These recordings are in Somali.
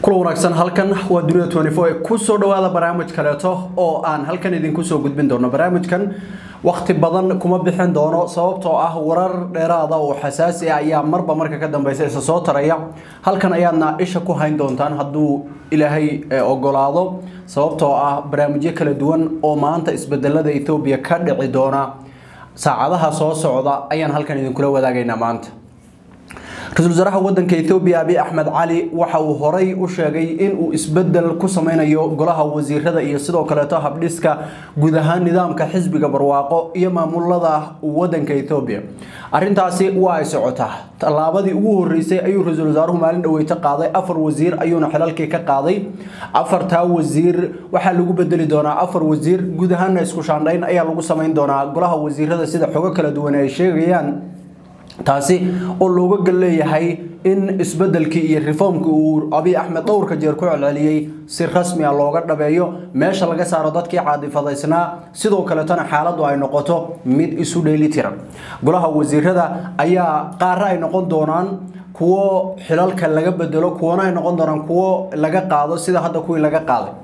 kula wanaagsan halkan waa dunida ee kusoo dhawaada barnaamij kaleeto oo aan halkan idinku soo gudbin doono barnaamijkan waqti badan kuma bixin doono sababtoo ah warar dheeraada oo xasaasi ah ayaa marba marka ka dambeysa isa soo taraya halkan ayaadna isha ku hayn doontaan hadduu ilaahay ogolaado sababtoo ah barnaamijyo kala duwan oo maanta isbedelada ethoobiya ka dhici doona saacadaha soo socda ayaan halkan idinkula wadaagaynaa maanta ra-iisul wasaaraha wadanka ethoobiya abiy axmed cali waxa uu horay u sheegay in uu isbedel ku sameynayo golaha wasiirada iyo sidoo kaleeto habdhiska guud ahaan nidaamka xisbiga barwaaqo iyo maamulada wadanka ethoobiya arintaasi waa ay socotaa tallaabadii ugu horeysay ayuu ra-iisul wasaaruhu maalin dhaweyto qaaday afar wasiir ayuuna xilalkii ka qaaday afartaa wasiir waxaa lagu bedeli doonaa afar wasiir guud ahaana isku shaandhayn ayaa lagu sameyn doonaa golaha wasiirada sida xogo kala duwan ay sheegayaan taasi oo looga gal leeyahay in isbedelkii iyo reformkii uu abiy axmed dhowrka jeer ku celceliyey si rasmi a looga dhabeeyo meesha laga saaro dadkii caadifadaysnaa sidoo kaletona xaaladdu ay noqoto mid isu dheeli tiran golaha wasiirada ayaa qaara ay noqon doonaan kuwo xilalka laga bedelo kuwana ay noqon doonaan kuwo laga qaado sida hadda kuwii laga qaaday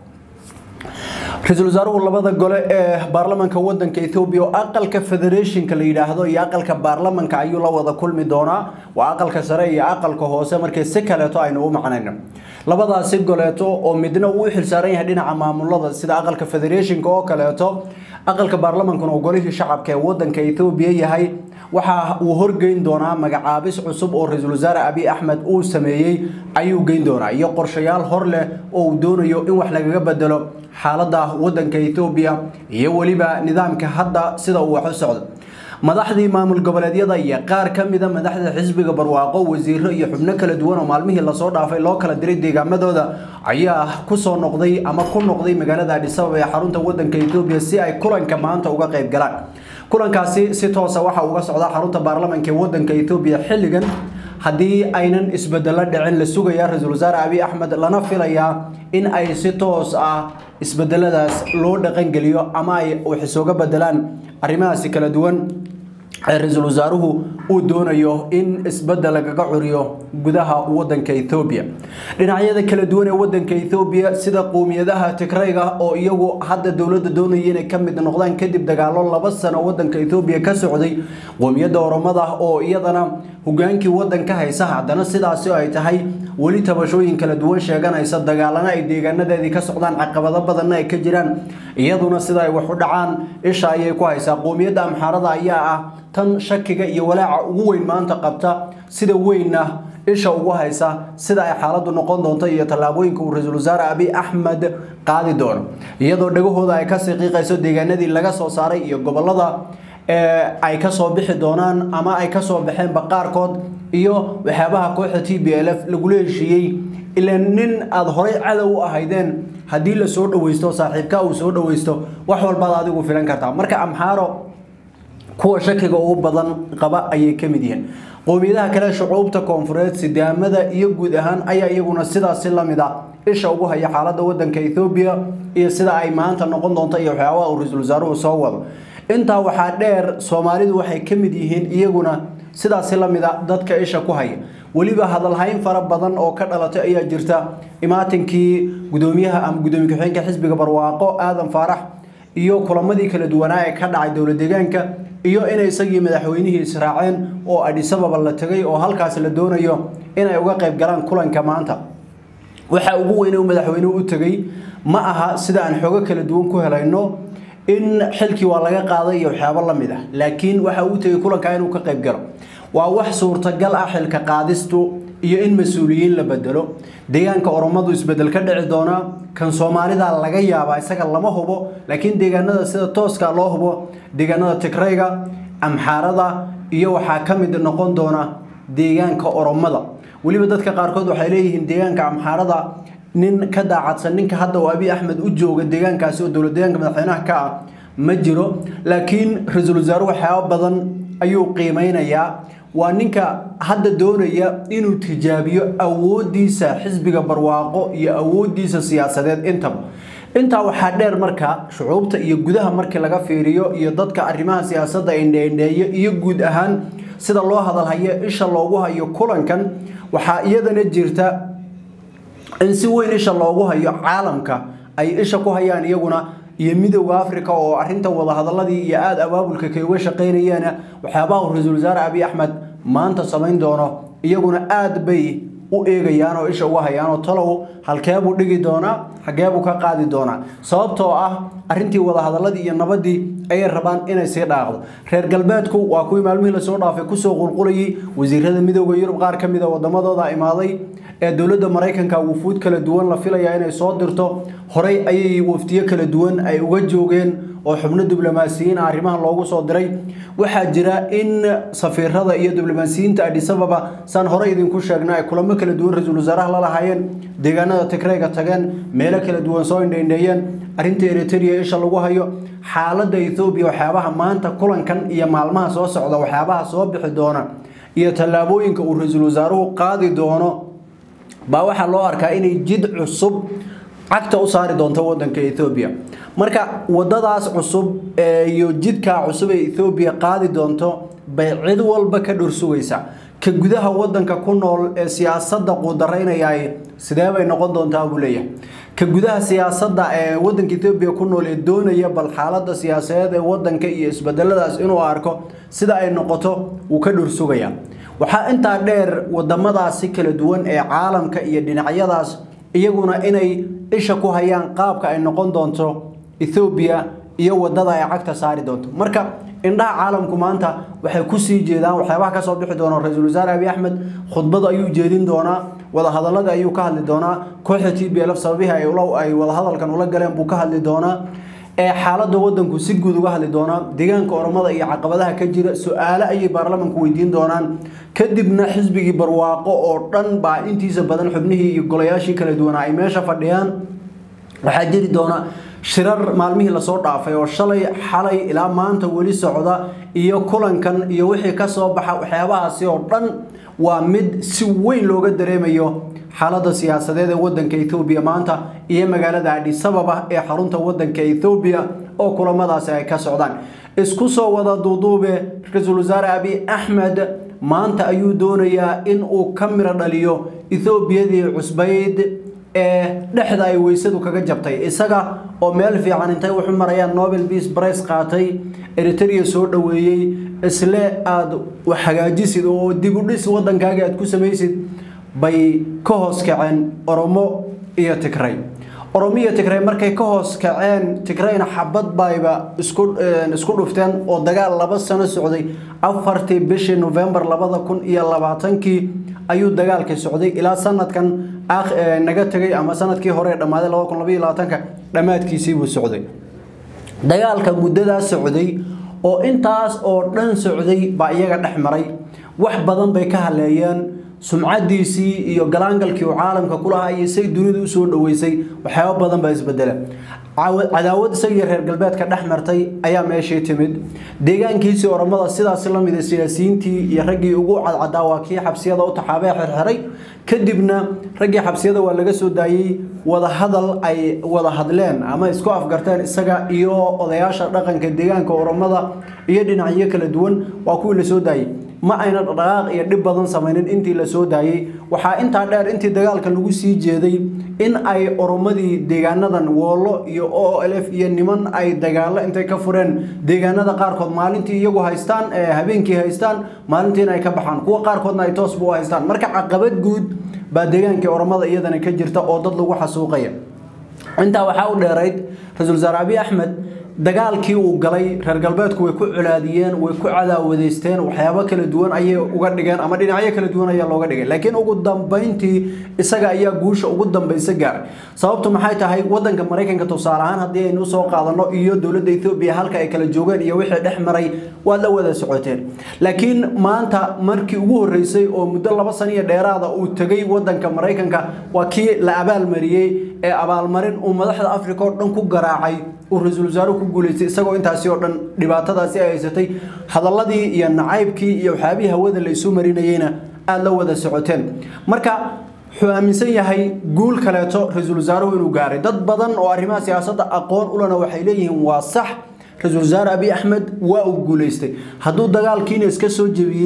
ra-iisul wasaaruhu labada gole ee baarlamanka wadanka ethoobiya oo aqalka federationka la yidhaahdo iyo aqalka baarlamanka ayuu la wada kulmi doonaa waa aqalka sare iyo aqalka hoose markii si kaleeto aynu u macnayno labadaasi goleeto oo midna uu u xilsaaran yahay dhinaca maamulada sida aqalka federationka oo kaleeto aqalka baarlamankuna oo golihii shacabka ee wadanka ethoobiya yahay waxa uu horgeyn doonaa magacaabis cusub oo ra-iisul wasaare abiy axmed uu sameeyey ayuu geyn doonaa iyo qorshayaal hor leh oo uu doonayo in wax lagaga bedelo xaaladda wadanka ethoobiya iyo weliba nidaamka hadda sida uu wax u socdo madaxdii maamul goboleedyada iyo qaar ka mida madaxda xisbiga barwaaqo wasiiro iyo xubno kala duwan oo maalmihii lasoo dhaafay loo kala diray deegaamadooda ayaa kusoo noqday ama ku noqday magaalada adhisabab ee xarunta wadanka ethoobiya si ay kulanka maanta uga qayb galaan kulankaasi si toosa waxa uga socdaa xarunta baarlamanka ee wadanka ethoobiya xilligan haddii aynan isbedelo dhicin la sugayaa ra-iisul wasaare abiy axmed lana filayaa in ay si toos ah isbedeladaas loo dhaqangeliyo ama ay wax isooga bedelaan arrimahaasi kala duwan ee ra-iisul wasaaruhu uu doonayo in isbedel lagaga curiyo gudaha wadanka ethoobiya dhinacyada kala duwan ee wadanka ethoobiya sida qowmiyadaha tigrayga oo iyagu hadda dowladda doonaya inay ka mid noqdaan kadib dagaalo laba sano wadanka ethoobiya ka socday qowmiyadda oromada oo iyadana hogaankii wadanka haysa haddana sidaasi ay tahay weli tabashooyin kala duwan sheeganaysa dagaalana ay deegaanadeedii ka socdaan caqabado badanna ay ka jiraan iyaduna sida ay wax u dhacaan isha ayay ku haysaa qowmiyadda amxaarada ayaa ah tan shakiga iyo walaaca ugu weyn maanta qabta sida weynna isha ugu haysa sida ay xaaladdu noqon doonto iyo tallaabooyinka uu ra-iisul wasaare abiy axmed qaadi doono iyadoo dhagahooda ay kasii qiiqayso deegaanadii laga soo saaray iyo gobolada ay kasoo bixi doonaan ama ay kasoo baxeenba qaarkood iyo waxyaabaha kooxda t b l f lagula heshiiyey ilaa nin aada horay cadow u ahaydeen haddii la soo dhaweysto saaxiibka uu soo dhaweysto wax walbaad adigu filan kartaa marka amxaaro kuwa shakiga ugu badan qaba ayay ka mid yihiin qowmiyadaha kale shucuubta koonfureed sidaamada iyo guud ahaan ayaa iyaguna sidaasi lamid a isha ugu haya xaaladda wadanka ethoobiya iyo sida ay maanta noqon doonto iyo waxyaabaha uu ra-iisul wasaaruhu soo wado intaa waxaa dheer soomaalidu waxay ka mid yihiin iyaguna sidaasi lamid a dadka isha ku haya weliba hadalhayn fara badan oo ka dhalatay ayaa jirta imaatinkii gudoomiyaha ama gudoomiye ku-xigeenka xisbiga barwaaqo aadan faarax iyo kulamadii kala duwanaa ee ka dhacay dowlad deegaanka iyo inay isagii madaxweynihii israaceen oo adhisababa la tegay oo halkaas la doonayo inay uga qayb galaan kulanka maanta waxa ugu weyn uu madaxweynuhu u tegay ma aha sida aan xogo kala duwan ku helayno in xilkii waa laga qaaday iyo waxyaabo la mid ah laakiin waxa uu tegay kulankaa inuu ka qayb galo waa wax suurtagal ah xilka qaadistu iyo in mas-uuliyiin la bedelo deegaanka oromadu isbedel ka dhici doonaa kan soomaalida laga yaabaa isaga lama hubo laakiin deegaanada sida tooska loo hubo deegaanada tigrayga amxaarada iyo waxaa ka mid noqon doona deegaanka oromada weliba dadka qaarkood waxay leeyihiin deegaanka amxaarada nin ka daacadsan ninka hadda uu abiy axmed u jooga deegaankaasi oo dowlad deegaanka madaxweynaha ka ah ma jiro laakiin ra-iisul wasaare waxyaabo badan ayuu qiimeynayaa waa ninka hadda doonaya inuu tijaabiyo awoodiisa xisbiga barwaaqo iyo awoodiisa siyaasadeed intaba intaa waxaa dheer marka shucuubta iyo gudaha markii laga fiiriyo iyo dadka arrimaha siyaasadda indheindheeyo iyo guud ahaan sida loo hadalhayo isha loogu hayo kulankan waxaa iyadana jirta in si weyn isha loogu hayo caalamka ay isha ku hayaan iyaguna iyo midowda africa oo arintan wadahadaladii iyo aada abaabulka kay uga shaqaynayeena waxyaabaha ra-iisul wasaare abiy axmed maanta samayn doono iyaguna aada bay u eegayaan oo isha uga hayaan oo talow halkeebuu dhigi doonaa xageebuu ka qaadi doonaa sababtoo ah arintii wadahadaladii iyo nabadii ayay rabaan inay sii dhaaqdo reer galbeedku waa kuwii maalmihii lasoo dhaafay kusoo qulqulayay wasiirada midooda yurub qaar ka mid a wadamadooda imaaday ee dowladda maraykanka wufuud kala duwan la filayaa inay soo dirto horey ayay waftiyo kala duwan ay uga joogeen oo xubno diblomaasiyiin ah arrimahan loogu soo diray waxaa jira in safiirada iyo diblomaasiyiinta adhisababa saan horey idinku sheegna ay kulamo kala duwan ra-iisul wasaaraha la lahaayeen deegaanada tigreyga tageen meelo kala duwan soo indhaindheeyeen arrinta eritrea isha lagu hayo xaaladda ethoobiya waxyaabaha maanta kulankan iyo maalmaha soo socda waxyaabaha soo bixi doona iyo tallaabooyinka uu ra-iisul wasaaruhu qaadi doono baa waxaa loo arkaa inay jid cusub cagta u saari doonto wadanka ethoobiya marka wadadaas cusub iyo jidkaa cusub ee ethoobiya qaadi doonto bay cid walba ka dhursugaysaa ka gudaha wadanka ku nool ee siyaasadda quudaraynayay sidee bay noqon doontaa buu leeyahay ka gudaha siyaasadda ee wadanka ethoobiya ku nool ee doonaya bal xaaladda siyaasadeed ee wadanka iyo isbedeladaas inuu arko sida ay noqoto wuu ka dhursugayaa waxaa intaa dheer wadamadaasi kala duwan ee caalamka iyo dhinacyadaas iyaguna inay isha ku hayaan qaabka ay noqon doonto ethoobiya iyo wadada ay cagta saari doonto marka indhaha caalamku maanta waxay kusii jeedaan waxyaabaha kasoo bixi doona ra-iisul wasaare abiy axmed khudbada ayuu jeedin doonaa wadahadalada ayuu ka hadli doonaa kooxda t b lf sababihii ay wadahadalkan ula galeen buu ka hadli doonaa ee xaaladda wadanku si guud uga hadli doonaa deegaanka oromada iyo caqabadaha ka jira su-aale ayay baarlamanku weydiin doonaan kadibna xisbigii barwaaqo oo dhan baa intiisa badan xubnihii iyo golayaashii kala duwanaa ay meesha fadhiyaan waxaa jiri doona shirar maalmihii lasoo dhaafay oo shalay xalay ilaa maanta weli socda iyo kulankan iyo wixii kasoo baxa waxyaabahaasi oo dhan waa mid si weyn looga dareemayo xaaladda siyaasadeed ee wadanka ethoobiya maanta iyo magaalada adhisababa ee xarunta wadanka ethoobiya oo kulamadaasi ay ka socdaan isku soo wada duuduube ra-iisul wasaare abiy axmed maanta ayuu doonayaa in uu ka miro dhaliyo ethoobiyadii cusbayd ee dhexda ay weysadu kaga jabtay isaga oo meel fiican intay wuxu marayaan nobel peace price qaatay eritrea soo dhoweeyey isle aada hagaajisid oo dib u dhis wadankaaga aad ku samaysid bay ka hoos kaceen oromo iyo tigray oromo iyo tigray markay ka hoos kaceen tigrayna xabad bayba isku isku dhufteen oo dagaal laba sano socday afartii bishii november labada kun iyo labaatankii ayuu dagaalkii socday ilaa sanadkan naga tegay ama sanadkii hore ee dhammaaday labada kun labaiyo labaatanka dhammaadkiisiibuu socday dagaalka muddadaa socday oo intaas oo dhan socday baa iyaga dhex maray wax badan bay ka haleeyeen sumcadiisii iyo galaangalkii uu caalamka kulahaa iyo say dunida usoo dhaweysay waxyaaba badan baa isbedela cadaawad isagiyo reer galbeedka dhex martay ayaa meeshii timid deegaankiisii oromada sidaasi lamid a siyaasiyiintii iyo raggii ugu cadcadaa waa kii xabsiyada u taxaabee xirxiray kadibna raggii xabsiyada waa laga soo daayey wadahadal ay wada hadleen ama isku afgarteen isaga iyo odayaasha dhaqanka deegaanka oromada iyo dhinacyo kala duwan waa kuwii lasoo daayey ma ayna dhaqaaq iyo dhib badan samaynin intii la soo daayey waxaa intaa dheer intii dagaalka lagu sii jeeday in ay oromadii deegaanadan woolo iyo o l f iyo niman ay dagaalo intay ka fureen deegaanada qaarkood maalintii iyagu haystaan habeenkii haystaan maalintiina ay ka baxaan kuwa qaarkoodna ay toosba u haystaan marka caqabad guud baa deegaankii oromada iyadana ka jirta oo dad lagu xasuuqaya intaa waxaa u dheerayd ra-iisul wasaare abiy axmed dagaalkii uu galay reer galbeedku way ku colaadiyeen way ku cadaawadeysteen waxyaabo kala duwan ayay uga dhigeen ama dhinacyo kala duwan ayaa looga dhigay laakiin ugu dambayntii isaga ayaa guusha ugu dambaysa gaaray sababtu maxay tahay wadanka maraykanka tusaale ahaan haddii aynu usoo qaadano iyo dowladda ethoobiya halka ay kala joogeen iyo wixii dhex maray waad la wada socoteen laakiin maanta markii ugu horreysay oo muddo laba sano iyo dheeraada uu tegay wadanka maraykanka waa kii la abaalmariyey ee abaalmarin uu madaxda africa oo dhan ku garaacay uu ra-iisul wasaaruhu ku guulaystay isagoo intaasi oo dhan dhibaatadaasi ay haysatay hadaladii iyo nacaybkii iyo waxyaabihii hawada la isu marinayeyna aada la wada socoteen marka wuxuu aaminsan yahay guul kaleeto ra-iisul wasaaruhu inuu gaaray dad badan oo arrimaha siyaasadda aqoon ulana waxay leeyihiin waa sax ra-iisul wasaare abiy axmed waa uu guulaystay hadduu dagaalkiina iska soo jebiyey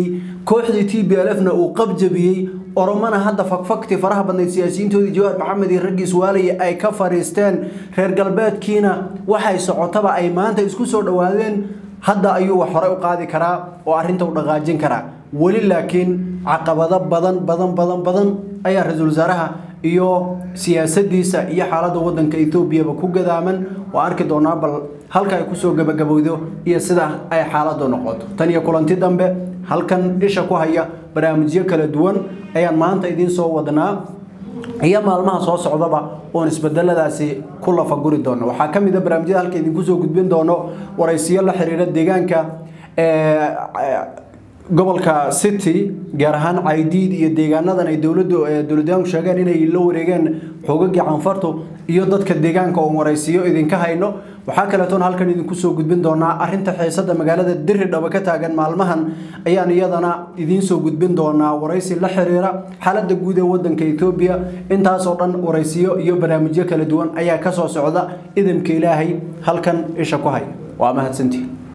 kooxdii t b l f na uu qabjabiyey oromana hadda fakfakti faraha badnayd siyaasiyiintoodii jawaar maxamed iyo raggiis waalaya ay ka fariisteen reer galbeedkiina waxay socotaba ay maanta isku soo dhowaadeen hadda ayuu wax hore u qaadi karaa oo arrinta u dhaqaajin karaa weli laakiin caqabado badan badan badan badan ayaa ra-iisul wasaaraha iyo siyaasadiisa iyo xaaladda wadanka etoobiyaba ku gadaaman waa arki doonaa bal halka ay kusoo gabagabowdo iyo sida ay xaaladu noqoto tan iyo kulanti dambe halkan isha ku haya barnaamijyo kala duwan ayaan maanta idiin soo wadnaa iyo maalmaha soo socdaba oon isbedeladaasi ku lafaguri doono waxaa ka mid a barnaamijyada halka idinku soo gudbin doono waraysiyo la xiriira deegaanka gobolka city gaar ahaan caydiid iyo deegaanadan ay dowladdu dowladyaanku sheegeen inay la wareegeen xoogagii canfartu iyo dadka deegaanka oon waraysiyo idinka hayno waxaa kaleetoon halkan idinku soo gudbin doonaa arinta xiisada magaalada diridhaba ka taagan maalmahan ayaan iyadana idiin soo gudbin doonaa waraysi la xiriira xaalada guud ee wadanka etoobiya intaasoo dhan waraysiyo iyo barnaamijyo kala duwan ayaa kasoo socda idamka ilaahay halkan isha ku haya waa mahadsantii